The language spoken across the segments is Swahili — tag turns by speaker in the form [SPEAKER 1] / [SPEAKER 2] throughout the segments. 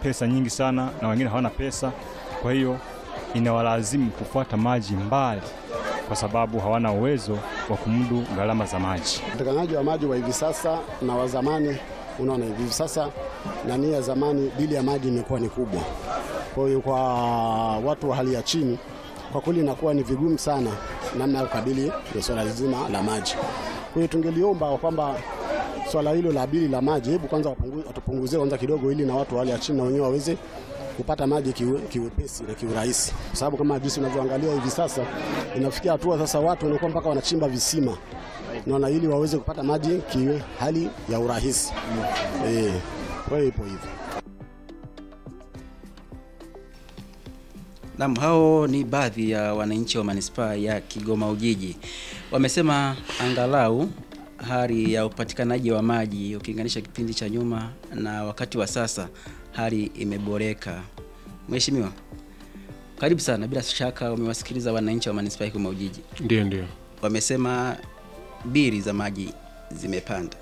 [SPEAKER 1] pesa nyingi sana na wengine hawana pesa, kwa hiyo inawalazimu kufuata maji mbali, kwa sababu hawana uwezo wa kumudu gharama za maji.
[SPEAKER 2] Upatikanaji wa maji wa hivi sasa na wa zamani, unaona hivi sasa na nia ya zamani, bili ya maji imekuwa ni kubwa. Kwa hiyo kwa watu wa hali ya chini, kwa kweli inakuwa ni vigumu sana namna ya kukabili swala zima la maji. Kwa hiyo tungeliomba kwamba swala hilo la bili la maji, hebu kwanza wapungu- watupunguzie kwanza kidogo, ili na watu wa hali ya chini na wenyewe waweze kupata maji kiwe, kiwepesi na kiurahisi, kwa sababu kama jinsi unavyoangalia hivi sasa inafikia hatua sasa watu wanakuwa mpaka wanachimba visima naona ili waweze kupata maji kiwe hali ya urahisi eh. Kwa hiyo ipo hivyo.
[SPEAKER 3] Naam, hao ni baadhi ya wananchi wa manispaa ya Kigoma Ujiji. Wamesema angalau hali ya upatikanaji wa maji ukilinganisha kipindi cha nyuma na wakati wa sasa hali imeboreka. Mheshimiwa, karibu sana. Bila shaka umewasikiliza wananchi wa manispaa ya Kigoma Ujiji.
[SPEAKER 4] Ndio, ndio.
[SPEAKER 3] Wamesema bili za maji zimepanda.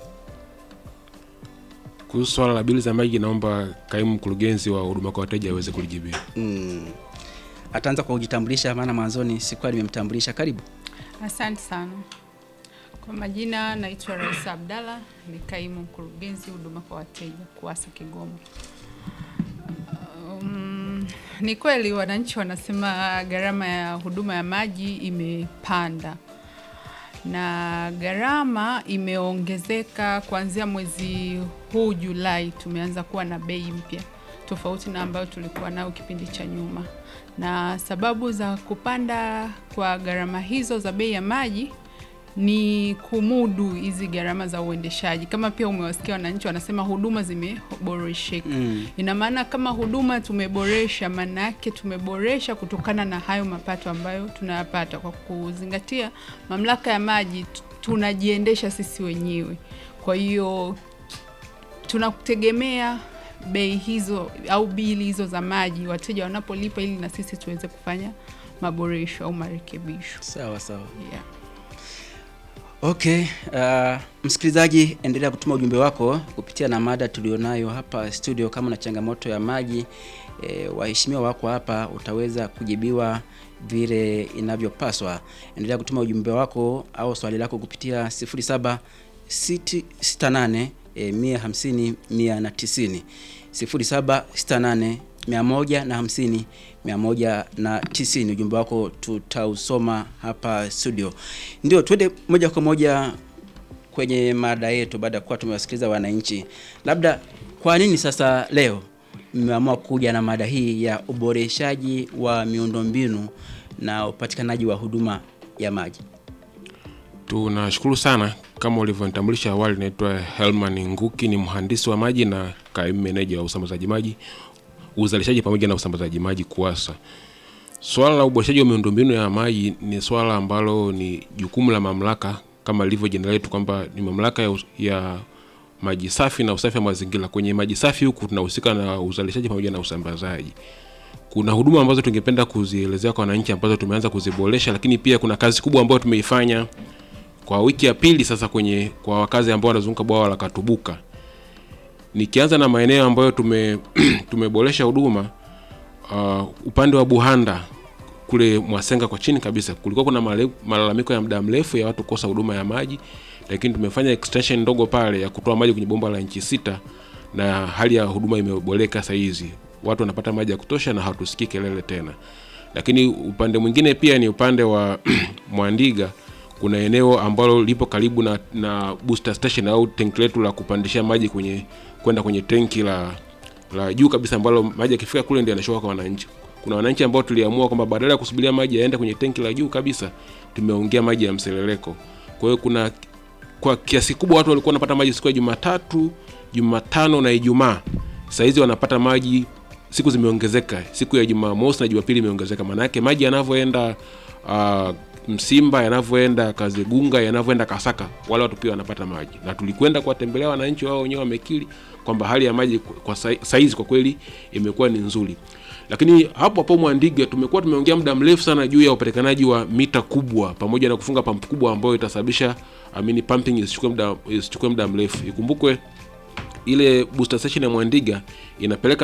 [SPEAKER 4] Kuhusu swala la bili za maji, naomba kaimu mkurugenzi wa huduma kwa wateja aweze kulijibia.
[SPEAKER 3] Mm. Ataanza kwa kujitambulisha, maana mwanzoni sikuwa nimemtambulisha. Karibu.
[SPEAKER 5] Asante sana. Kwa majina naitwa Raisa Abdalla, ni kaimu mkurugenzi huduma kwa wateja KUWASA Kigoma. Um, ni kweli wananchi wanasema gharama ya huduma ya maji imepanda na gharama imeongezeka kuanzia mwezi huu Julai, tumeanza kuwa na bei mpya tofauti na ambayo tulikuwa nayo kipindi cha nyuma, na sababu za kupanda kwa gharama hizo za bei ya maji ni kumudu hizi gharama za uendeshaji. Kama pia umewasikia wananchi wanasema huduma zimeboresheka.
[SPEAKER 3] Mm.
[SPEAKER 5] Ina maana kama huduma tumeboresha, maana yake tumeboresha kutokana na hayo mapato ambayo tunayapata kwa kuzingatia mamlaka ya maji t- tunajiendesha sisi wenyewe. Kwa hiyo tunakutegemea bei hizo au bili hizo za maji wateja wanapolipa, ili na sisi tuweze kufanya maboresho au marekebisho.
[SPEAKER 3] Sawa sawa.
[SPEAKER 5] Yeah.
[SPEAKER 3] Okay, uh, msikilizaji, endelea kutuma ujumbe wako kupitia na mada tulionayo hapa studio. Kama una changamoto ya maji e, waheshimiwa wako hapa, utaweza kujibiwa vile inavyopaswa. Endelea kutuma ujumbe wako au swali lako kupitia 07 68 e, 150 190 0768 150 190. Ujumbe wako tutausoma hapa studio. Ndio tuende moja kwa moja kwenye mada yetu, baada ya kuwa tumewasikiliza wananchi. Labda kwa nini sasa leo mmeamua kuja na mada hii ya uboreshaji wa miundombinu na upatikanaji wa huduma ya maji?
[SPEAKER 4] Tunashukuru sana. Kama ulivyonitambulisha awali, naitwa Helman Nguki, ni mhandisi wa maji na kaimu meneja wa usambazaji maji, uzalishaji pamoja na usambazaji maji KUWASA. Swala la uboreshaji wa miundombinu ya maji ni swala ambalo ni jukumu la mamlaka kama ilivyo jina letu kwamba ni mamlaka ya, us- ya maji safi na usafi wa mazingira. Kwenye maji safi huku tunahusika na uzalishaji pamoja na usambazaji. Kuna huduma ambazo tungependa kuzielezea kwa wananchi ambazo tumeanza kuziboresha, lakini pia kuna kazi kubwa ambayo tumeifanya kwa wiki ya pili sasa kwenye kwa wakazi ambao wanazunguka bwawa la Katubuka. Nikianza na maeneo ambayo tume tumeboresha huduma uh, upande wa Buhanda kule Mwasenga kwa chini kabisa kulikuwa kuna male- malalamiko ya muda mrefu ya watu kukosa huduma ya maji, lakini tumefanya extension ndogo pale ya kutoa maji kwenye bomba la inchi sita na hali ya huduma imeboreka sasa hizi. Watu wanapata maji ya kutosha na hatusikii kelele tena. Lakini upande mwingine pia ni upande wa Mwandiga kuna eneo ambalo lipo karibu na, na booster station au tenki letu la kupandishia maji kwenye kwenda kwenye tenki la la juu kabisa ambalo maji yakifika kule ndio yanashuka kwa wananchi. Kuna wananchi ambao tuliamua kwamba badala ya kusubiria maji yaende kwenye tenki la juu kabisa, tumeongea maji ya mseleleko. Kwa hiyo kuna kwa kiasi kubwa watu walikuwa wanapata maji siku ya Jumatatu, Jumatano na Ijumaa. Sasa hizi wanapata maji siku zimeongezeka, siku ya Jumamosi na Jumapili imeongezeka. Maana yake maji yanavyoenda uh, Msimba, yanavyoenda Kazegunga, yanavyoenda Kasaka, wale watu pia wanapata maji, na tulikwenda kuwatembelea wananchi, wao wenyewe wamekiri kwamba hali ya maji kwa sai- saizi kwa kweli imekuwa ni nzuri. Lakini hapo hapo Mwandiga tumekuwa tumeongea muda mrefu sana juu ya upatikanaji wa mita kubwa pamoja na kufunga pampu kubwa ambayo itasababisha amini pumping isichukue muda isichukue muda mrefu. Ikumbukwe ile booster station ya Mwandiga inapeleka